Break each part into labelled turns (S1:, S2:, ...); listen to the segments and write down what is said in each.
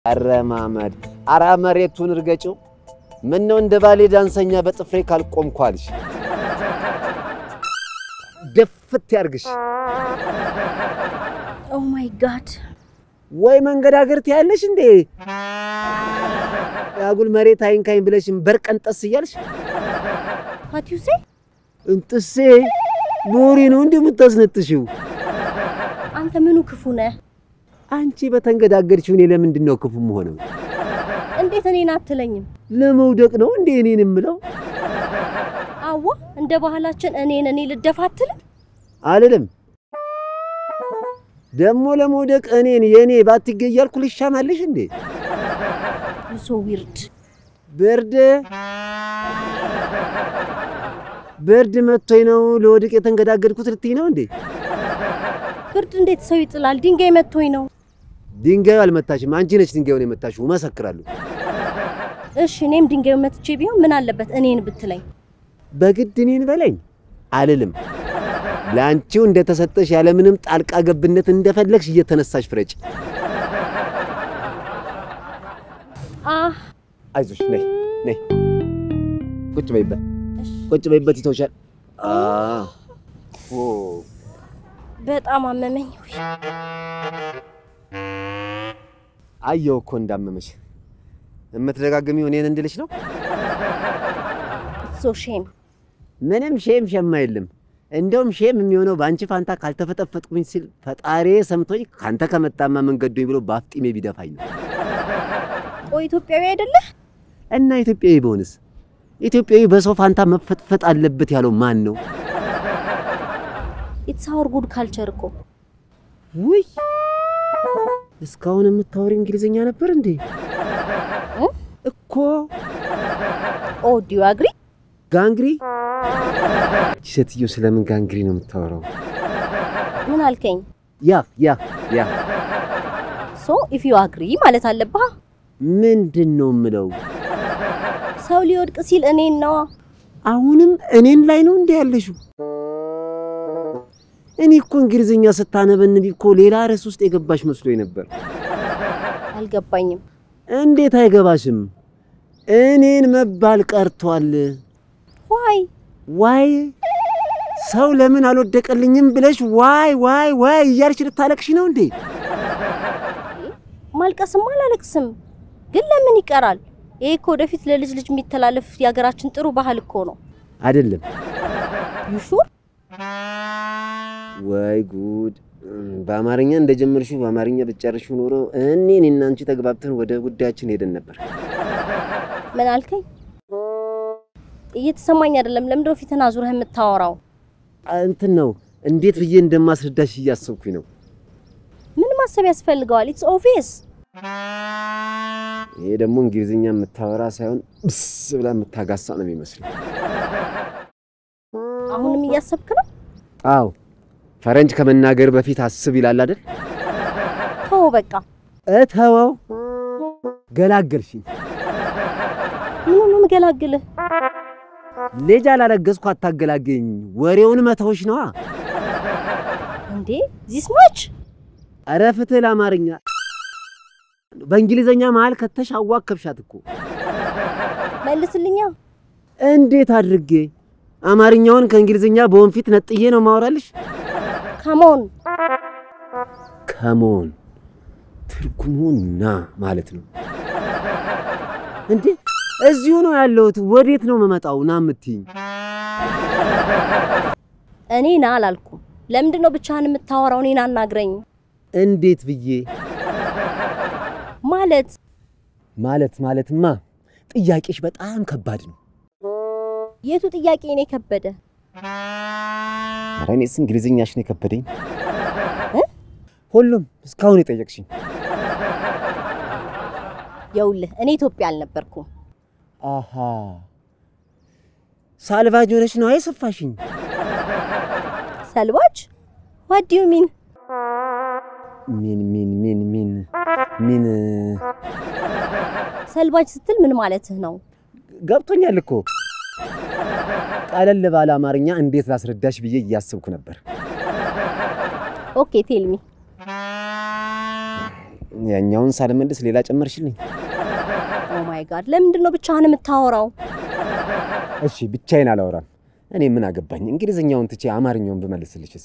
S1: አረ ማመድ አራ መሬቱን እርገጭው። ምን ነው እንደ ባሌ ዳንሰኛ በጥፍሬ ካልቆምኳልሽ ደፍት ያርግሽ።
S2: ኦ ማይ ጋድ
S1: ወይ መንገዳገር ትያለሽ እንዴ? አጉል መሬት አይንካኝ ብለሽም በርቀንጠስ እያልሽ
S2: ዋት ዩ ሴ
S1: እንጥሴ ኖሪ ነው እንዲህ የምታስነጥሽው?
S2: አንተ ምኑ ክፉ ነህ?
S1: አንቺ በተንገዳገድሽው እኔ ለምንድን ነው ክፉ መሆነው?
S2: እንዴት እኔን አትለኝም?
S1: ለመውደቅ ነው እንዴ እኔን የምለው?
S2: አዋ እንደ ባህላችን እኔን እኔ ልደፋ አትልም?
S1: አልልም። ደግሞ ለመውደቅ እኔን የእኔ ባትገኝ እያልኩ ልሻማልሽ እንዴ?
S2: ዩ ሶ ዊርድ
S1: ብርድ ብርድ መጥቶኝ ነው ለወድቅ የተንገዳገድኩት ልትይ ነው እንዴ?
S2: ብርድ እንዴት ሰው ይጥላል? ድንጋይ መቶኝ ነው።
S1: ድንጋዩ አልመታሽም፣ አንቺ ነች ድንጋዩን የመታሽው። እመሰክራለሁ።
S2: እሺ እኔም ድንጋዩ መትቼ ቢሆን ምን አለበት እኔን ብትለኝ?
S1: በግድ እኔን በለኝ አልልም። ለአንቺው እንደተሰጠሽ ያለምንም ጣልቃ ገብነት እንደፈለግሽ እየተነሳሽ ፍረጭ።
S2: አህ
S1: አይዞሽ፣ ነይ ነይ፣ ቁጭ በይበት፣ ቁጭ በይበት፣ ይተውሻል። አዎ ኦ
S2: በጣም አመመኝ። ውይ፣
S1: አየሁ እኮ እንዳመመሽ። የምትደጋግሚው እኔን እንድልሽ ነው።
S2: ሶ ሼም
S1: ምንም ሼም ሸማ የለም። እንደውም ሼም የሚሆነው በአንቺ ፋንታ ካልተፈጠፈጥኩኝ ሲል ፈጣሪ ሰምቶኝ ካንተ ከመጣማ መንገዶኝ ብሎ በአፍጢሜ ቢደፋኝ ነው።
S2: ቆይ ኢትዮጵያዊ አይደለህ?
S1: እና ኢትዮጵያዊ በሆንስ? ኢትዮጵያዊ በሰው ፋንታ መፈጥፈጥ አለበት ያለው ማን ነው?
S2: ኢትስ አወር ጉድ ካልቸር እኮ
S1: ውይ እስካሁን የምታወሪ እንግሊዝኛ ነበር እንዴ?
S2: እ?
S1: እኮ
S2: ኦ ዱ ዩ አግሪ?
S1: ጋንግሪ። እቺ ሴትዮ ስለምን ጋንግሪ ነው የምታወራው?
S2: ምን አልከኝ?
S1: ያ ያ ያ
S2: ሶ ኢፍ ዩ አግሪ ማለት አለብህ።
S1: ምንድን ነው የምለው?
S2: ሰው ሊወድቅ ሲል እኔን ነዋ።
S1: አሁንም እኔን ላይ ነው እንዴ ያለሽው? እኔ እኮ እንግሊዝኛ ስታነበንቢ እኮ ሌላ ርዕስ ውስጥ የገባሽ መስሎኝ ነበር።
S2: አልገባኝም።
S1: እንዴት አይገባሽም? እኔን መባል ቀርቷል።
S2: ዋይ
S1: ዋይ ሰው ለምን አልወደቀልኝም ብለሽ ዋይ ዋይ ዋይ እያልሽ ልታለቅሽ ነው እንዴ?
S2: ማልቀስም አላለቅስም፣ ግን ለምን ይቀራል? ይሄ እኮ ወደፊት ለልጅ ልጅ የሚተላለፍ የሀገራችን ጥሩ ባህል እኮ ነው።
S1: አይደለም
S2: ዩ ሹር?
S1: ወይ ጉድ! በአማርኛ እንደጀመርሽው በአማርኛ ብትጨርሺው ኖሮ እኔ እኔና አንቺ ተግባብተን ወደ ጉዳያችን ሄደን ነበር።
S2: ምን አልከኝ? እየተሰማኝ አይደለም። ለምንድነው ፊትን አዙረህ የምታወራው?
S1: እንትን ነው እንዴት ብዬ እንደማስረዳሽ እያሰብኩኝ ነው።
S2: ምን ማሰብ ያስፈልገዋል? ኢትስ ኦቪየስ።
S1: ይሄ ደግሞ እንግሊዝኛ የምታወራ ሳይሆን ብስ ብላ የምታጋሳ ነው የሚመስለው።
S2: አሁንም እያሰብክ ነው?
S1: አዎ ፈረንጅ ከመናገር በፊት አስብ ይላል አይደል?
S2: ተው በቃ።
S1: እተወው። ገላገልሽኝ።
S2: ምን ነው የምገላግልህ?
S1: ልጅ አላረገዝኩ አታገላገኝ። ወሬውን መተውሽ ነዋ።
S2: እንዴ ዚስ ማች
S1: ኧረ ፍትህ ለአማርኛ በእንግሊዘኛ መሀል ከተሽ አዋከብሻት እኮ።
S2: መልስልኛ።
S1: እንዴት አድርጌ አማርኛውን ከእንግሊዝኛ በወንፊት ነጥዬ ነው ማወራልሽ?
S2: ካሞን
S1: ከሞን ትርጉሙ ና ማለት ነው እንዴ? እዚሁ ነው ያለሁት። ወዴት ነው መመጣው? ና የምትይኝ?
S2: እኔ ና አላልኩም። ለምንድን ነው ብቻህን የምታወራው? እኔን አናግረኝ
S1: እንዴት ብዬ
S2: ማለት
S1: ማለት ማለትማ ጥያቄሽ በጣም ከባድ ነው።
S2: የቱ ጥያቄ እኔ ከበደ?
S1: ኧረ እኔስ እንግሊዝኛሽ ነው የከበደኝ።
S2: እ?
S1: ሁሉም እስካሁን የጠየቅሽኝ
S2: የውልህ እኔ ኢትዮጵያ አልነበርኩም።
S1: አሃ ሳልቫጅ ሆነሽ ነው የሰፋሽኝ።
S2: ሰልባጅ ዋት ዱ ዩ ሚን?
S1: ሚን ሚን ሚን ሚን ሚን
S2: ሰልባጅ ስትል ምን ማለትህ ነው?
S1: ገብቶኛል እኮ ቀለል ባለ አማርኛ እንዴት ላስረዳሽ ብዬ እያስብኩ ነበር።
S2: ኦኬ ቴልሚ
S1: ያኛውን ሳልመልስ ሌላ ጨመርሽልኝ።
S2: ኦ ማይ ጋድ ለምንድን ነው ብቻህን የምታወራው?
S1: እሺ ብቻዬን አላወራም። እኔ ምን አገባኝ? እንግሊዝኛውን ትቼ አማርኛውን ብመልስልሽስ?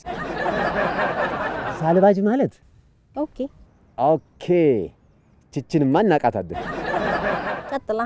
S1: ሳልባጅ ማለት
S2: ኦኬ
S1: ኦኬ፣ ችችንማ እናቃታለን።
S2: ቀጥላ።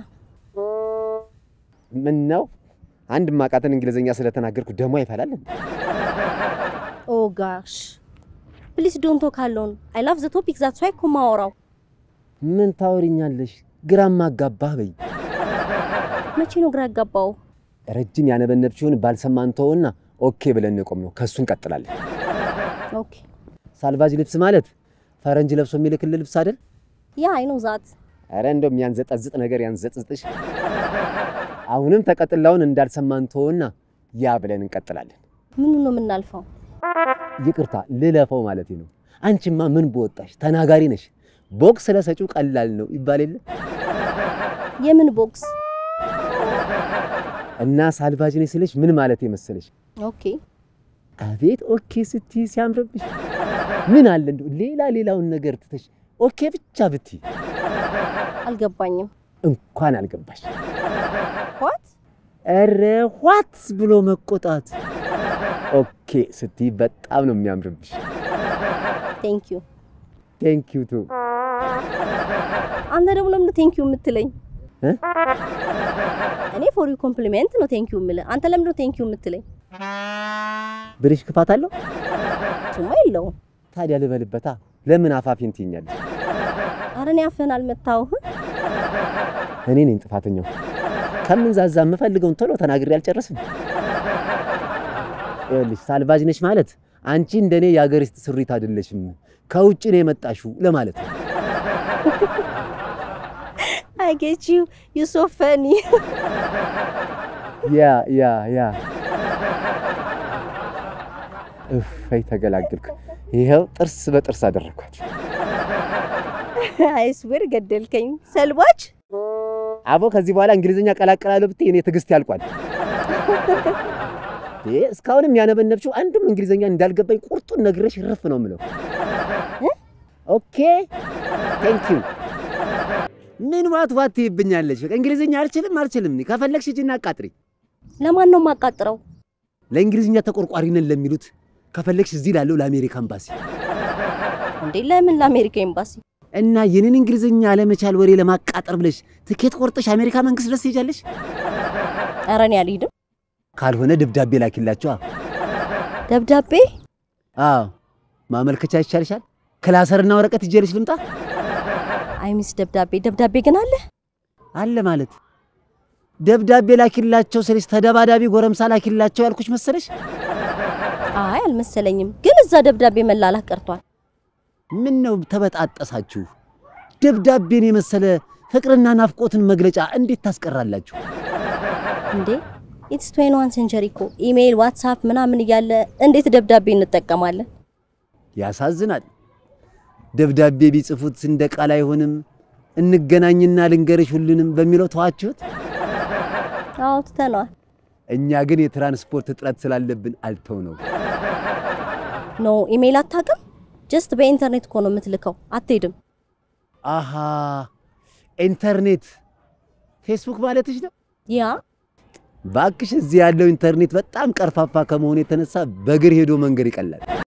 S1: ምን ነው አንድ ማቃተን እንግሊዝኛ ስለተናገርኩ ደሞ አይፈላል እንዴ?
S2: ኦ ጋሽ ፕሊስ ዶንት ቶክ አሎን አይ ላቭ ዘ ቶፒክ ዛት ዋይ እኮ ማወራው።
S1: ምን ታወሪኛለሽ? ግራም ማጋባህ በይ።
S2: መቼ ነው ግራ ያጋባው?
S1: ረጅም ያነበነብሽውን ባልሰማን ተወውና ኦኬ ብለን እንቆም ነው። ከሱ እንቀጥላለን።
S2: ኦኬ
S1: ሳልቫጅ ልብስ ማለት ፈረንጅ ለብሶ የሚልክል ልብስ አይደል?
S2: ያ አይ ኖ ዛት
S1: አረ እንደውም ያንዘጠዝጥ ነገር ያንዘጥዝጥሽ። አሁንም ተቀጥላውን እንዳልሰማን ተወውና ያ ብለን እንቀጥላለን።
S2: ምኑ ነው የምናልፈው?
S1: ይቅርታ ልለፈው ማለት ነው። አንቺማ ምን በወጣሽ ተናጋሪ ነሽ። ቦክስ ለሰጪው ቀላል ነው ይባል የለ
S2: የምን ቦክስ?
S1: እና ሳልቫጅ ነሽ ስልሽ ምን ማለት መሰለሽ?
S2: ኦኬ
S1: አቤት ኦኬ ስትይ ሲያምርብሽ። ምን አለ እንደው ሌላ ሌላውን ነገር ትተሽ ኦኬ ብቻ ብትይ
S2: አልገባኝም።
S1: እንኳን አልገባሽ።
S2: ዋት
S1: ኧረ ዋት ብሎ መቆጣት። ኦኬ ስትይ በጣም ነው የሚያምርብሽ።
S2: ቴንክ ዩ።
S1: ቴንክ ዩ ቱ
S2: አንተ ደግሞ ለምን ቴንክ ዩ የምትለኝ?
S1: እ?
S2: እኔ ፎር ዩ ኮምፕሊሜንት ነው ቴንክ ዩ የምልህ። አንተ ለምን ነው ቴንክ ዩ የምትለኝ?
S1: ብልሽ ክፋት አለው?
S2: እሱማ የለውም።
S1: ታዲያ ልበልበታ። ለምን አፋፊን ትይኛለሽ?
S2: ኧረ እኔ አፍህን አልመታሁህም።
S1: እኔ ነኝ ጥፋተኛው። ከምን ዛዛ የምፈልገውን ቶሎ ተናግሬ አልጨርስም። ይኸውልሽ ሳልቫጅ ነሽ ማለት አንቺ እንደኔ የአገር ውስጥ ስሪት አይደለሽም፣ ከውጭ ነው የመጣሽው ለማለት ነው።
S2: አይ ጌት ዩ ዩ ሶ ፈኒ።
S1: ያ ያ ያ እፈይ ተገላገልኩ። ይኸው ጥርስ በጥርስ አደረኳት።
S2: አይ ስዌር ገደልከኝ። ሰልባች
S1: አቦ ከዚህ በኋላ እንግሊዝኛ ቀላቀላለሁ ብትይ እኔ ትዕግስት ያልቋል። ይሄ እስካሁንም ያነበነብሽው አንድም እንግሊዝኛ እንዳልገባኝ ቁርጡን ነግሬሽ እርፍ ነው የምለው። ኦኬ ቴንክ ዩ። ምን ዋት ዋት ትይብኛለሽ? በቃ እንግሊዝኛ አልችልም አልችልም። እኔ ከፈለግሽ ሂጂና አቃጥሪ።
S2: ለማን ነው የማቃጥረው?
S1: ለእንግሊዝኛ ተቆርቋሪ ነን ለሚሉት ከፈለግሽ እዚህ ላለው ለአሜሪካ ኤምባሲ
S2: እንዴ ለምን ለአሜሪካ ኤምባሲ?
S1: እና የኔን እንግሊዝኛ አለመቻል ወሬ ለማቃጠር ብለሽ ትኬት ቆርጠሽ አሜሪካ መንግስት ድረስ ትሄጃለሽ።
S2: ኧረ እኔ አልሄድም።
S1: ካልሆነ ደብዳቤ ላኪላቸዋ።
S2: ደብዳቤ
S1: አዎ ማመልከቻ ይቻልሻል። ክላሰርና ወረቀት ይዤልሽ ልምጣ
S2: አይ ሚስ ደብዳቤ ደብዳቤ ግን አለ።
S1: አለ ማለት ደብዳቤ ላኪላቸው ስልሽ ተደባዳቢ ጎረምሳ ላኪላቸው ያልኩሽ መሰለሽ?
S2: አይ አልመሰለኝም፣ ግን እዛ ደብዳቤ መላላክ ቀርቷል።
S1: ምን ነው ተበጣጠሳችሁ? ደብዳቤን የመሰለ ፍቅርና ናፍቆትን መግለጫ እንዴት ታስቀራላችሁ?
S2: እንዴ ኢትስ ትዌንቲ ዋን ሴንቸሪ እኮ ኢሜይል፣ ዋትሳፕ ምናምን እያለ እንዴት ደብዳቤ እንጠቀማለን?
S1: ያሳዝናል። ደብዳቤ ቢጽፉት እንደ ቃል አይሆንም። እንገናኝና ልንገርሽ ሁሉንም በሚለው ተዋችሁት።
S2: አዎ ትተነዋል።
S1: እኛ ግን የትራንስፖርት እጥረት ስላለብን አልተው ነው።
S2: ኖ ኢሜይል አታውቅም? ጀስት በኢንተርኔት እኮ ነው የምትልከው። አትሄድም።
S1: አሃ ኢንተርኔት ፌስቡክ ማለትሽ ነው?
S2: ያ
S1: ባክሽ እዚህ ያለው ኢንተርኔት በጣም ቀርፋፋ ከመሆኑ የተነሳ በእግር ሄዶ መንገድ ይቀላል።